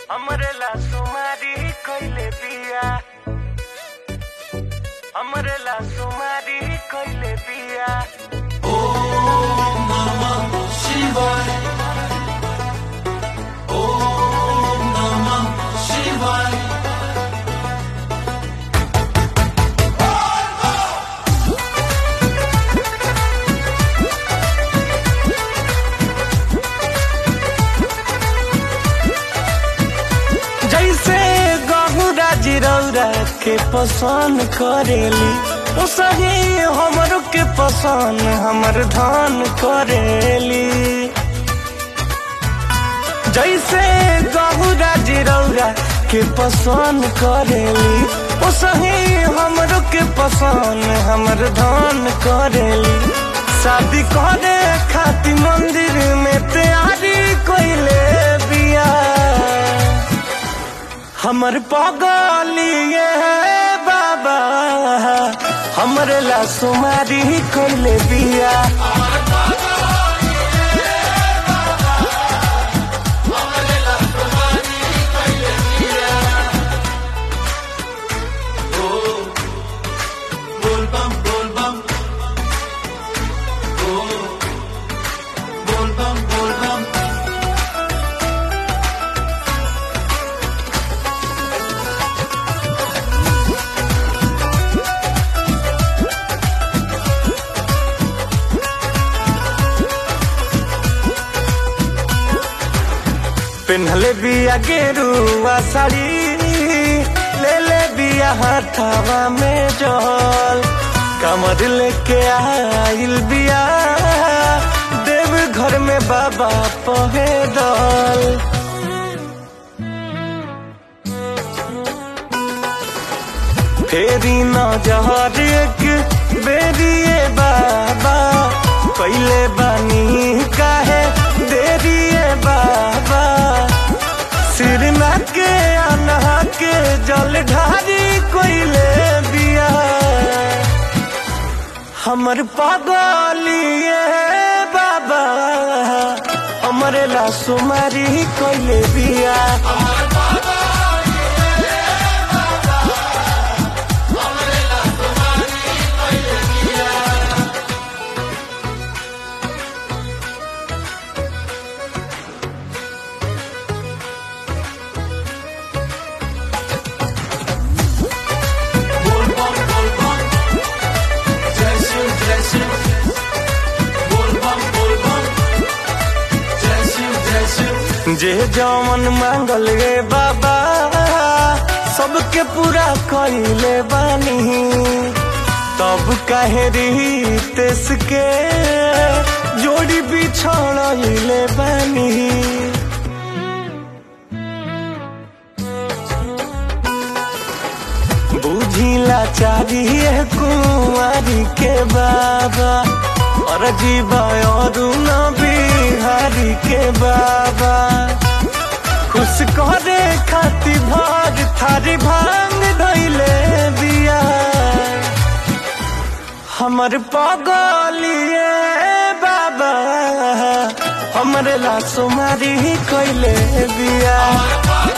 हमरे ला सुमारी कइले बिया हमरे ला सुमारी कइले बिया शिवाय ओम नमः शिवाय जैसे गहुरा जिरौरा के पसंद करेली उसही हमरो के पसंद हमर धान करेली जैसे गहुरा जिरौरा के पसंद करेली उसही हमरो के पसंद हमर धान करेली शादी करे खातिर मंदिर में तैयारी कइले बिया हमर पगलिए बाबा हमर ला सुमारी कइले बिया बोल बम बोल बम ओ बोल बम बोल बम पेन्हले बिया गेरुआ साड़ी ले ले बिया हाथावा में जल कमर लेके आइल बिया देव घर में बाबा पहे दल फेरी न जहर एक बेरिए बाबा पहले बानी काहे देरिए बाबा सिर ना के अनहा के जल ढारी कोइले बिया हमर पागलिए बाबा हमरे ला सुमारी कोइले बिया बोल बम बोल बम जय शिव जय शिव बोल बम बोल बम जय शिव जय शिव जे जमन मांगल रे बाबा सबके पूरा कइले बानी तब काहे रीतेस के जोड़ी बिछड़ले बानी बुझिला चाहिए कुंवारी के बाबा और जीवा और न बिहारी के बाबा खुश करे खातिर भाग थारी भांग धैले बिया हमर पगलिए बाबा हमरे ला सुमारी कइले बिया